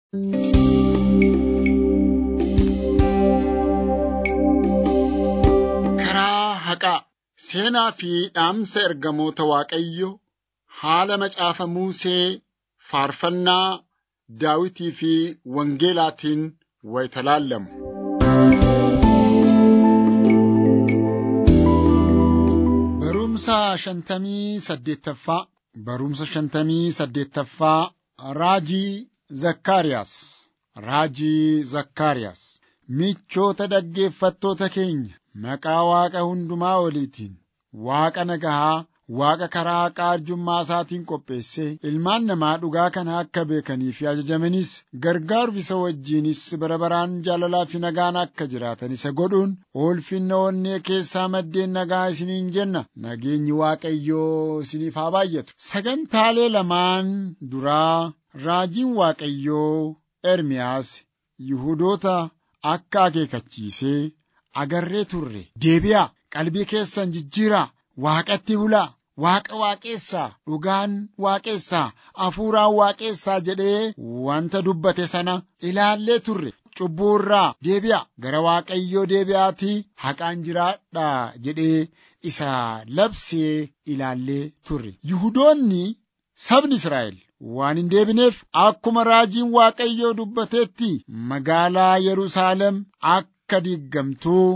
Karaa haqaa seenaa fi dhaamsa ergamoota Waaqayyoo haala macaafa Musee faarfannaa Daawitii fi Wangeelaatiin wayita laallamu. Barumsa shantamii saddeettaffaa Barumsa shantamii saddeettaffaa Raajii Zakkaariyaas Raajii Zakkaariyaas Michoota dhaggeeffattoota keenya maqaa Waaqa hundumaa oliitiin Waaqa nagahaa Waaqa karaa haqaa arjummaa isaatiin qopheessee ilmaan namaa dhugaa kana akka beekanii fi ajajamanis gargaaruuf isa wajjinis bara baraan jaalalaa fi nagaan akka jiraatan isa godhuun ulfinna onnee keessaa maddeen nagaa isiniin jenna nageenyi Waaqayyoo isiniif haa baay'atu. Sagantaalee lamaan duraa raajiin Waaqayyoo Ermiyaas Yihuudoota akka akeekachiisee agarree turre deebi'aa qalbii keessan jijjiiraa waaqatti bulaa waaqa waaqeessaa dhugaan waaqeessaa hafuuraan waaqeessaa jedhee wanta dubbate sana ilaallee turre cubbuu irraa deebi'a gara waaqayyoo deebi'aatii haqaan jiraadhaa jedhee isa labsee ilaallee turre yihudoonni sabni Israa'el waan hin deebineef akkuma raajiin waaqayyoo dubbateetti magaalaa Yerusaalem akka diiggamtuu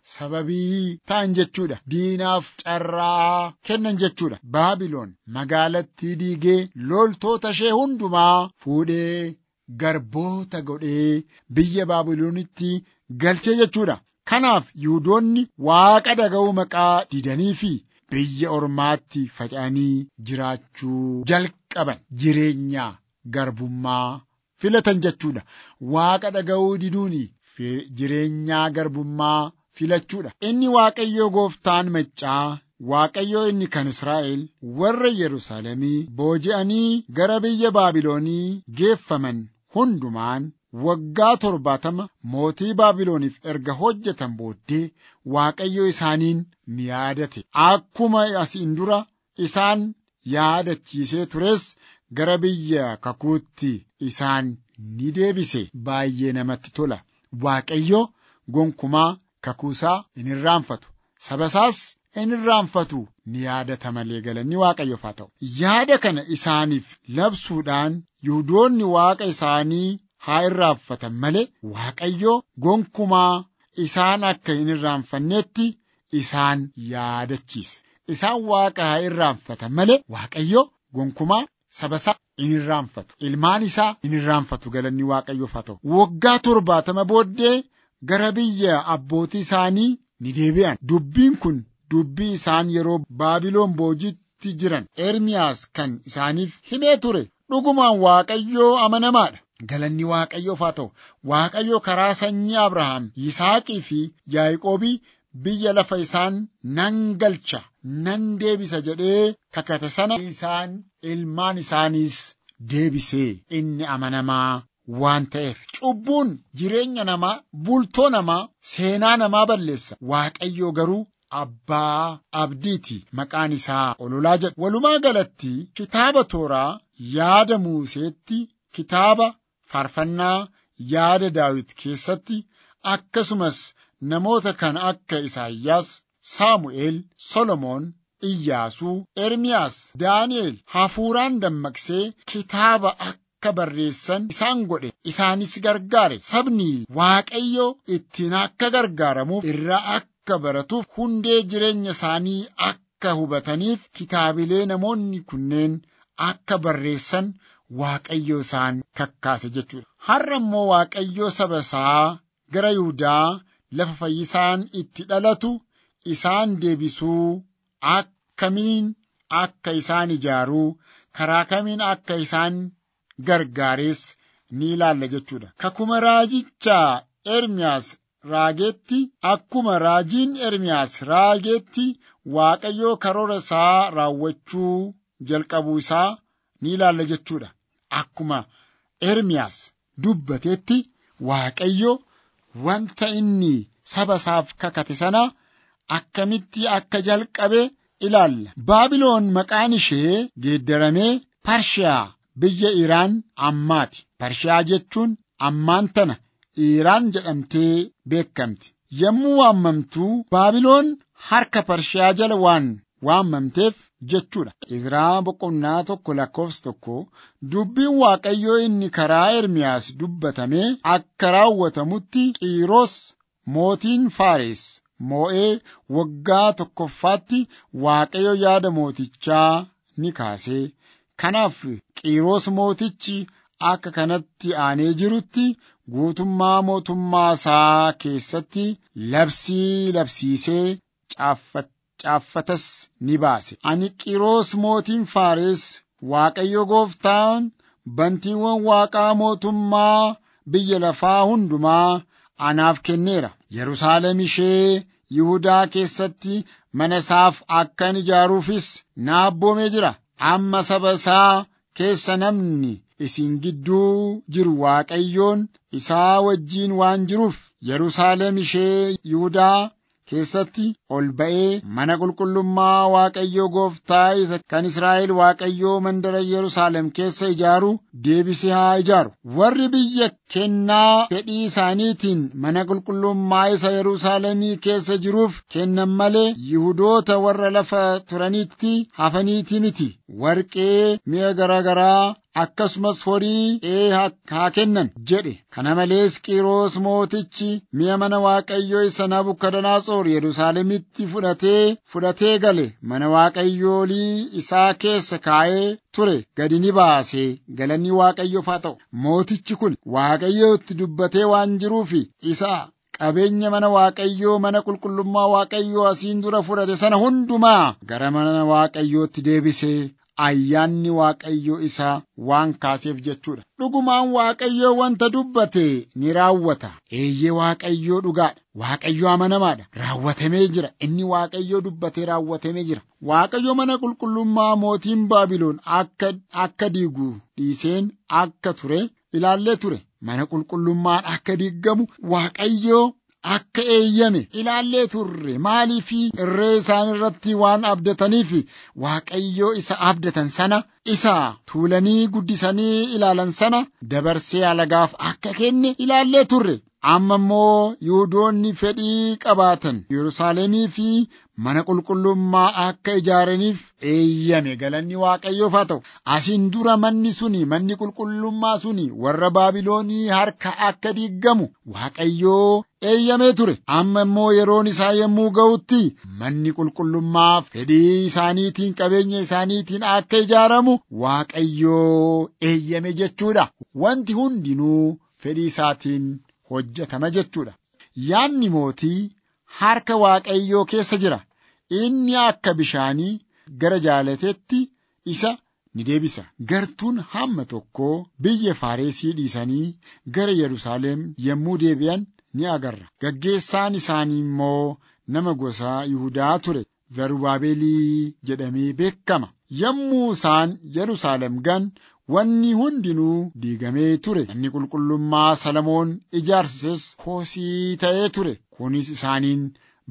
sababii ta'an jechuudha. Diinaaf carraa kennan jechuudha. Baabiloon magaalattii diigee loltoota ishee hundumaa fuudhee garboota godhee biyya Baabiloonitti galchee jechuudha. Kanaaf Yihudoonni waaqa dhaga'uu maqaa didanii fi biyya ormaatti faca'anii jiraachuu jalqaban jireenya garbummaa filatan jechuudha. Waaqa dhaga'uu diduuni jireenyaa garbummaa filachuudha. Inni Waaqayyoo gooftaan maccaa Waaqayyoo inni kan Israa'el warra Yerusaalemii booji'anii gara biyya Baabiloonii geeffaman hundumaan waggaa torbaatama mootii Baabilooniif erga hojjetan booddee Waaqayyo isaaniin ni yaadate. Akkuma asiin dura isaan yaadachiisee tures gara biyya kakuutti isaan ni deebise. Baay'ee namatti tola. Waaqayyo gonkumaa kakuusaa in irraanfatu. Saba isaas in irraanfatu ni yaadata malee galanni Waaqayyoof haa ta'u. Yaada kana isaaniif labsuudhaan Yihudoonni Waaqa isaanii haa irraanfatan malee Waaqayyo gonkumaa isaan akka hin irraanfanneetti isaan yaadachiise. Isaan Waaqa haa irraanfatan malee Waaqayyo gonkumaa saba isaa in irraanfatu. Ilmaan isaa in irraanfatu galanni Waaqayyoof haa ta'u. Waggaa torbaatama booddee gara biyya abbootii isaanii ni deebi'an. Dubbiin kun dubbii isaan yeroo Baabiloon boojitti jiran Ermiyaas kan isaaniif himee ture. Dhugumaan Waaqayyoo amanamaadha. Galanni Waaqayyoof haa ta'u. Waaqayyo karaa sanyii Abrahaam, Yisaaqii fi Yaaqoobii biyya lafa isaan nan galcha, nan deebisa jedhee kakate sana isaan ilmaan isaaniis deebisee inni amanamaa waan ta'eef cubbuun jireenya namaa bultoo namaa seenaa namaa balleessa waaqayyoo garuu abbaa abdiiti maqaan isaa ololaa jedhu walumaa galatti kitaaba tooraa yaada muuseetti kitaaba faarfannaa yaada daawit keessatti akkasumas namoota kan akka isaayyaas saamu'eel solomoon Iyyaasuu, Ermiyaas, Daani'el hafuuraan dammaqsee kitaaba akka barreessan isaan godhe isaanis gargaare sabni Waaqayyo ittiin akka gargaaramuuf irraa akka baratuuf hundee jireenya isaanii akka hubataniif kitaabilee namoonni kunneen akka barreessan Waaqayyo isaan kakkaase jechuudha. Har'a immoo Waaqayyo saba isaa gara Yihudaa lafa fayyisaan itti dhalatu isaan deebisuu akkamiin akka isaan ijaaruu karaa kamiin akka isaan gargaarees ni ilaalla jechuudha. Kakuma raajicha Ermiyaas raageetti akkuma raajiin Ermiyaas raageetti Waaqayyoo karoora isaa raawwachuu jalqabuu isaa ni ilaalla jechuudha. Akkuma Ermiyaas dubbateetti Waaqayyo wanta inni saba isaaf kakate sana akkamitti akka jalqabe ilaalla. Baabiloon maqaan ishee geeddaramee Parshiyaa biyya Iraan ammaati. Parshiyaa jechuun ammaan tana Iraan jedhamtee beekamti. Yommuu waammamtuu Baabiloon harka Parshiyaa jala waan waammamteef jechuudha. Izraa boqonnaa tokko lakkoofsa tokko dubbiin Waaqayyoo inni karaa Ermiyaas dubbatamee akka raawwatamutti Qiiros mootiin Faares moo'ee waggaa tokkoffaatti Waaqayyo yaada mootichaa ni kaasee. Kanaaf Qiiros mootichi akka kanatti aanee jirutti guutummaa mootummaa isaa keessatti labsii labsiisee caaffatas ni baase. Ani Qiiros mootiin Faares Waaqayyo gooftaan bantiiwwan waaqaa mootummaa biyya lafaa hundumaa anaaf kenneera. Yerusaalem ishee Yihudaa keessatti mana isaaf akkan ijaaruufis na abboomee jira. Amma saba isaa keessa namni isin gidduu jiru Waaqayyoon isaa wajjiin waan jiruuf Yerusaalem ishee Yihudaa keessatti ol ba'ee mana qulqullummaa Waaqayyoo gooftaa isa kan Israa'el Waaqayyoo mandara Yerusaalem keessa ijaaru deebisee haa ijaaru. Warri biyya kennaa fedhii isaaniitiin mana qulqullummaa isa Yerusaalemii keessa jiruuf kennan malee Yihudoota warra lafa turanitti hafaniiti miti. Warqee mi'a garaagaraa akkasumas horii ee haa kennan jedhe. Kana malees Qiiros mootichi mi'a mana Waaqayyoo isa Nabukadanaatsoor Yerusaalemitti fudhatee fudhatee gale mana Waaqayyoolii isaa keessa kaa'ee ture gadi ni baase galanni Waaqayyoof haa ta'u. Mootichi kun Waaqayyootti dubbatee waan jiruufi isa qabeenya mana Waaqayyoo mana qulqullummaa Waaqayyoo asiin dura fudhate sana hundumaa gara mana Waaqayyootti deebisee ayyaanni Waaqayyoo isaa waan kaaseef jechuudha. Dhugumaan Waaqayyoo wanta dubbate ni raawwata. Eeyyee Waaqayyoo dhugaadha. Waaqayyoo amanamaadha. Raawwatamee jira. Inni Waaqayyoo dubbatee raawwatamee jira. Waaqayyo mana qulqullummaa mootiin Baabiloon akka, akka diigu dhiiseen akka ture ilaallee ture. Mana qulqullummaan akka diigamu Waaqayyoo akka eeyyame ilaallee turre maaliif irree isaan irratti waan abdataniif waaqayyoo isa abdatan sana isa tuulanii guddisanii ilaalan sana dabarsee alagaaf akka kenne ilaallee turre amma immoo yihudoonni fedhii qabaatan yerusaalemii fi mana qulqullummaa akka ijaaraniif eeyyame galanni waaqayyoof haa ta'u asiin dura manni suni manni qulqullummaa suni warra baabiloonii harka akka diigamu waaqayyoo eeyyamee ture amma immoo yeroon isaa yommuu ga'utti manni qulqullummaa fedhii isaaniitiin qabeenya isaaniitiin akka ijaaramu waaqayyoo eeyyame jechuudha wanti hundinuu fedhii isaatiin hojjetama jechuudha yaanni mootii harka waaqayyoo keessa jira inni akka bishaanii gara jaalatetti isa ni deebisa gartuun hamma tokko biyya faaresii dhiisanii gara yerusaalem yommuu deebi'an ni agarra. Gaggeessaan isaanii immoo nama gosa Yihudaa ture. Zarubaabeelii jedhamee beekama. Yommuu isaan Yerusaalem gan wanni hundinuu diigamee ture. Manni qulqullummaa Salamoon ijaarsises koosii ta'ee ture. Kunis isaaniin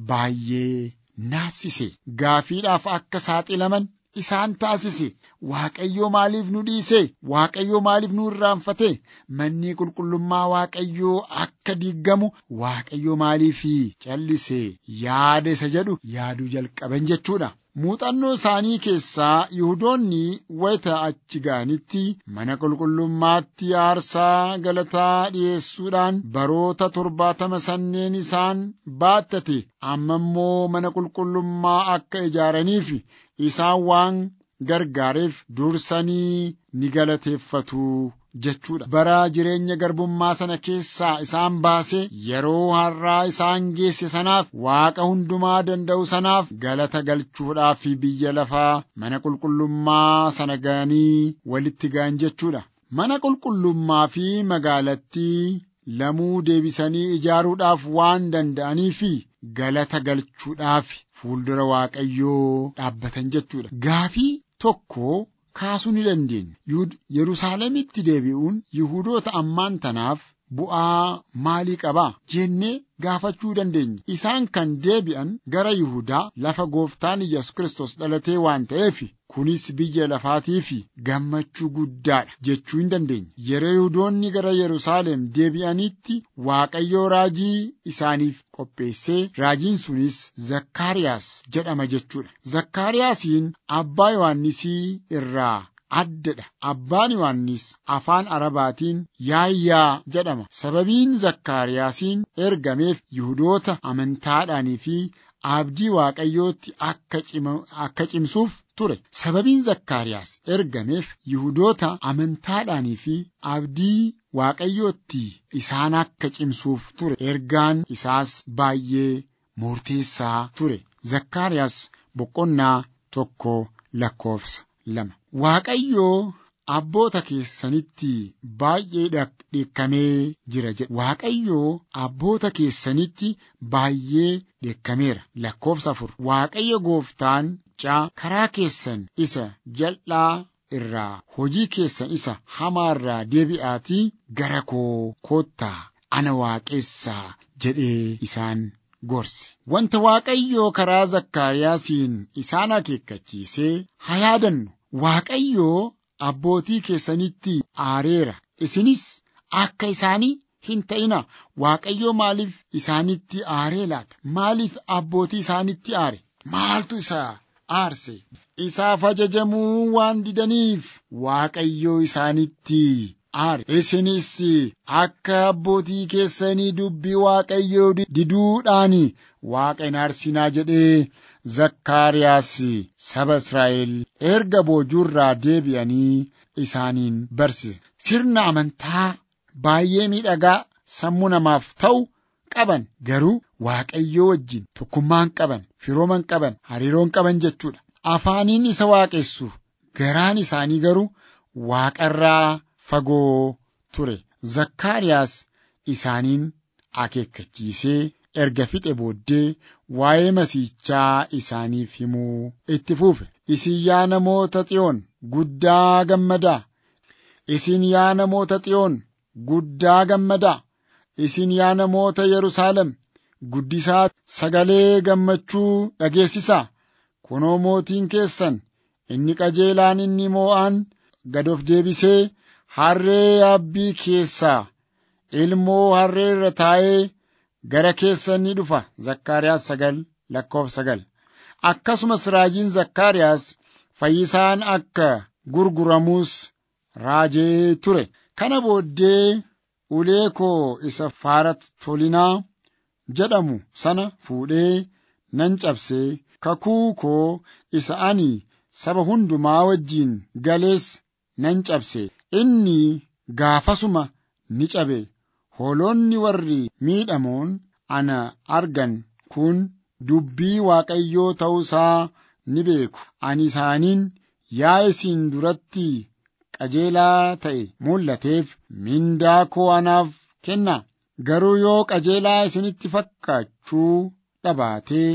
baay'ee naassise. Gaafiidhaaf akka saaxilaman isaan taasise. Waaqayyoo maaliif nu dhiise? Waaqayyoo maaliif nu irraanfate? Manni qulqullummaa Waaqayyoo akka diigamu Waaqayyoo maaliif callise? Yaada isa jedhu yaaduu jalqaban jechuudha. Muuxannoo isaanii keessaa Yihudoonni wayita achi ga'anitti mana qulqullummaatti aarsaa galataa dhi'eessuudhaan baroota torbaatama sanneen isaan baattate amma immoo mana qulqullummaa akka ijaaraniif isaan waan gargaareef dursanii ni galateeffatu jechuudha. Bara jireenya garbummaa sana keessaa isaan baasee yeroo har'aa isaan geesse sanaaf waaqa hundumaa danda'u sanaaf galata galchuudhaaf biyya lafaa mana qulqullummaa sana ga'anii walitti ga'an jechuudha. Mana qulqullummaa fi magaalattii lamuu deebisanii ijaaruudhaaf waan danda'aniif galata galchuudhaaf fuuldura waaqayyoo dhaabbatan jechuudha. Gaafii tokko kaasuu ni dandeenya. Yerusaalemitti deebi'uun Yihudoota ammaan tanaaf bu'aa maalii qabaa jennee gaafachuu dandeenya. Isaan kan deebi'an gara Yihudaa lafa gooftaan Yesuus Kiristoos dhalatee waan ta'eef kunis biyya lafaatii fi gammachuu guddaadha jechuu hin dandeenya. Yeroo Yihudoonni gara Yerusaalem deebi'anitti Waaqayyoo raajii isaaniif qopheessee raajiin sunis Zakkaariyaas jedhama jechuudha. Zakkaariyaasiin abbaa Yohaannisii irraa addadha. Abbaan Yohaannis afaan Arabaatiin yaayyaa jedhama. Sababiin Zakkaariyaasiin ergameef Yihudoota amantaadhaanii fi abdii Waaqayyootti akka cimsuuf ture. Sababiin Zakkaariyaas ergameef Yihudoota amantaadhaanii fi abdii Waaqayyootti isaan akka cimsuuf ture. Ergaan isaas baay'ee murteessaa ture. Zakkaariyaas boqonnaa tokko lakkoofsa lama. Waaqayyoo abboota keessanitti baay'ee dheekkamee jira jedha. Waaqayyoo abboota keessanitti baay'ee dheekkameera. Lakkoofsa afur. Waaqayyo gooftaan caa karaa keessan isa jal'aa irraa hojii keessan isa hamaa irraa deebi'aatii gara koo koottaa ana waaqessaa jedhee isaan gorse. Wanta Waaqayyoo karaa Zakkaariyaasiin isaan akeekkachiisee haa yaadannu. Waaqayyoo abbootii keessanitti aareera. Isinis akka isaanii hin ta'ina. Waaqayyoo maaliif isaanitti aaree laata? Maaliif abbootii isaanitti aare? Maaltu isaa aarse? Isaaf ajajamuu waan didaniif Waaqayyoo isaanitti aare. Isinis akka abbootii keessanii dubbii Waaqayyoo diduudhaan Waaqa hin aarsinaa jedhee Zakkaariyaas saba Israa'el erga boojuurraa deebi'anii isaaniin barsiise. Sirna amantaa baay'ee miidhagaa sammuu namaaf ta'u qaban garuu Waaqayyoo wajjin tokkummaan qaban, firooman qaban, hariiroon qaban jechuudha. Afaaniin isa waaqessu garaan isaanii garuu Waaqarraa fagoo ture. Zakkaariyaas isaaniin akeekkachiisee erga fixe booddee waa'ee masiichaa isaaniif himuu itti fufe. Isin yaa namoota Xiyoon guddaa gammadaa. Isin yaa namoota Xiyoon guddaa gammadaa. Isin yaa namoota Yerusaalem guddisaa sagalee gammachuu dhageessisaa. Kunoo mootiin keessan inni qajeelaan inni moo'aan gad of deebisee harree yaabbii keessaa ilmoo harree irra taa'ee gara keessan ni dhufa. Zakkaariyaas sagal lakkoofsa sagal. Akkasumas raajiin Zakkaariyaas fayyisaan akka gurguramuus raajee ture. Kana booddee ulee koo isa faarat tolinaa jedhamu sana fuudhee nan cabsee kakuu koo isa ani saba hundumaa wajjiin galees nan cabse. Inni gaafasuma ni cabe. Hoolonni warri miidhamoon ana argan kun dubbii Waaqayyoo ta'uusaa ni beeku. Ani isaaniin yaa isin duratti qajeelaa ta'e mul'ateef mindaa koo anaaf kennaa. Garuu yoo qajeelaa isinitti fakkaachuu dhabaatee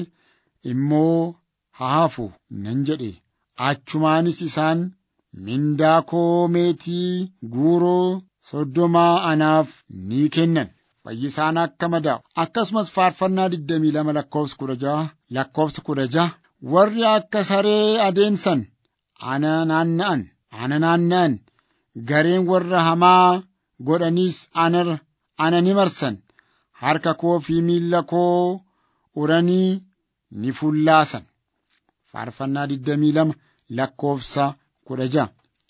immoo haa hafu nan jedhe. Achumaanis isaan mindaa koo meetii guuroo soddomaa anaaf ni kennan. Fayyisaan akka madaa'u. Akkasumas faarfannaa 22 lakkoofsa 16 lakkoofsa 16 warri akka saree adeemsan ana naanna'an ana naanna'an gareen warra hamaa godhaniis ana ana ni marsan harka koo fi miilla koo uranii ni fullaasan. Faarfannaa 22 lakkoofsa 16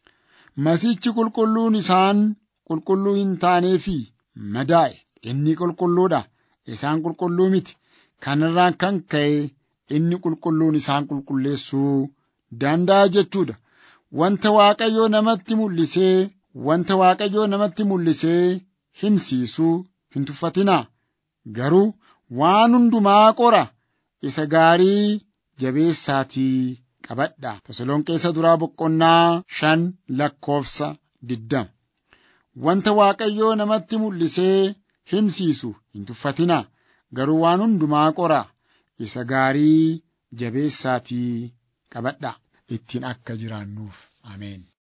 Masiichi qulqulluun isaan qulqulluu hin taanee fi madaa'e inni qulqulluudha isaan qulqulluu miti kanarraan kan ka'e inni qulqulluun isaan qulqulleessuu danda'a jechuudha. Wanta Waaqayyoo namatti mul'isee wanta Waaqayyoo namatti mul'isee himsiisuu hin tuffatinaa garuu waan hundumaa qora isa gaarii jabeessaatii qabadha. Tasalonqeessa duraa boqonnaa shan lakkoofsa diddama. Wanta Waaqayyoo namatti mul'isee himsiisu hin tuffatinaa garuu waan hundumaa qora isa gaarii jabeessaatii qabadha. Ittiin akka jiraannuuf. Ameen.